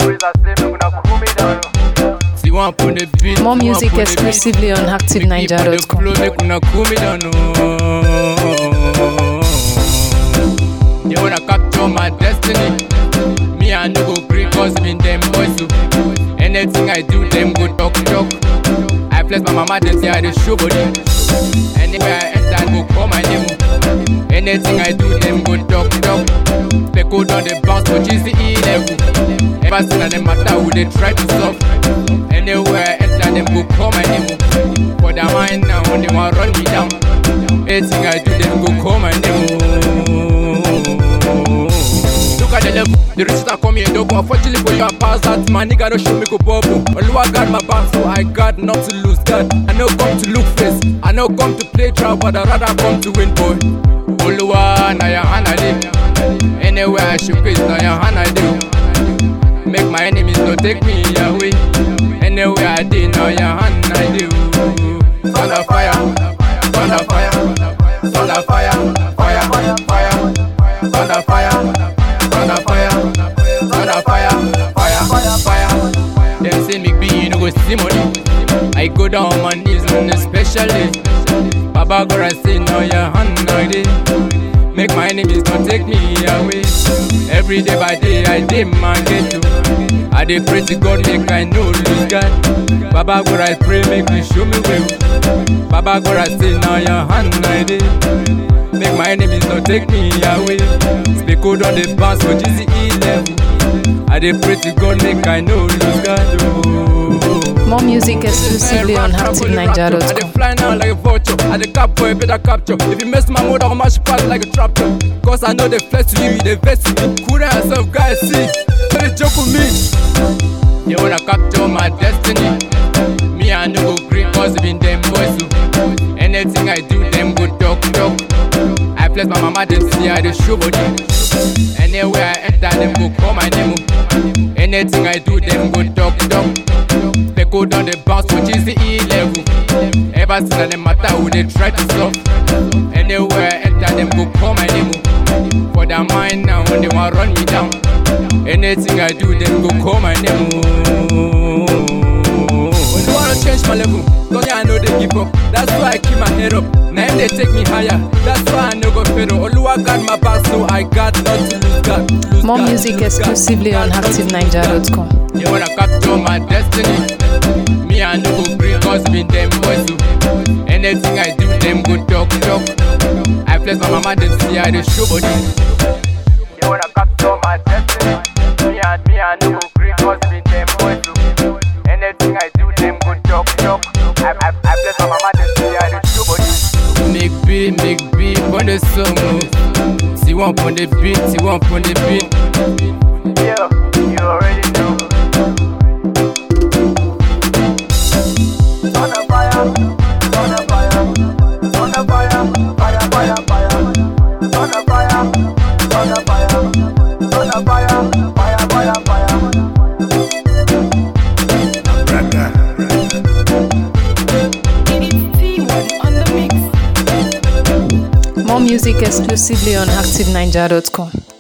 always I say me gonna cool me down. See one on the beat. More see one music on the beat. exclusively on Make me put the ActiveNiger.com. flow, make una cool me down. Oh. They wanna capture my destiny. Me I no go gree cause me them boys too. Anything I do, them go talk talk. I flex my mama, them say I dey show body. Anywhere I enter, go call my name. oh. Anything I do, them go talk talk. Specko down the bounce, but she's the E level. Ever since them matter, who they try to solve. Anywhere I enter, them go call my name. oh. For their mind now, when they want run me down. Anything I do, them go call my name. oh. Look at the level, the riches are coming and double. Unfortunately for you, I pass that. My nigga don't show me go bubble. Oluwa got my back, so I got not to lose. God, I know come to look face. I know come to play trap, but I rather come to win, boy. Oluwa, na your hand I dey. Anywhere I should face, na your hand I dey. Make my enemies no take me away. Anywhere I dey, na your hand I dey. Thunder fire, thunder fire, thunder fire, fire, fire, fire. Thunder fire, thunder fire, thunder fire, fire, fire, fire. Them say me be, you no go see money. I go down on my knees on a special day. Baba God, I say now your hand I dey. Make my enemies don't take me away. Every day by day I dey my ghetto. I dey pray to God make I no lose God. Baba God, I pray make me show me way. Baba God, I say now your hand I dey. Make my enemies not take me away. Speak code on the bounce for GCE level. I dey pray to God make I no lose God. Oh. More music exclusively on I dey ActiveNiger.com. fly now like a vulture. I dey cap boy, better capture. If you mess my mode, I'll mash pass like a tractor. Cause I know they flex to you, they vex me. Cool down yourself, guys, see. Don't they joke with me. They wanna capture my destiny. Me, I no go green cause it been them boys too. Anything I do, them go talk talk. I flex my mama, them see I dey show body. Anywhere I enter, them go call my name. oh. Anything I do, them go talk talk. They go down the bounce, which is the E level. Ever since them matter, who they try to solve. Anywhere I enter, them go call my name. oh. For their mind now, when they want run me down. Anything I do, them go call my name. oh. When you wanna change my level, don't I know they give up. That's why I keep my head up. Now they take me higher. That's why I no go fail. Oluwa got my back, so I got not to lose God. Lose More God, music lose God, exclusively on God, not to lose God. ActiveNiger.com. They wanna capture my destiny. Me, I no go green cause me them boys too. Anything I do, them go talk talk. I flex my mama, them see I dey show body. They wanna capture my destiny. Me and me and no go green cause me them boys too. Anything I do, them go talk talk. I I I bless my mama, them say I dey show body. Make beat, make beat on the song. oh. See one on the beat, see one on the beat. Yeah, you already know. On a fire, on a fire, on a fire, fire, fire, fire. On a fire, on a fire, on a fire, fire, fire, fire. More music exclusively on ActiveNiger.com.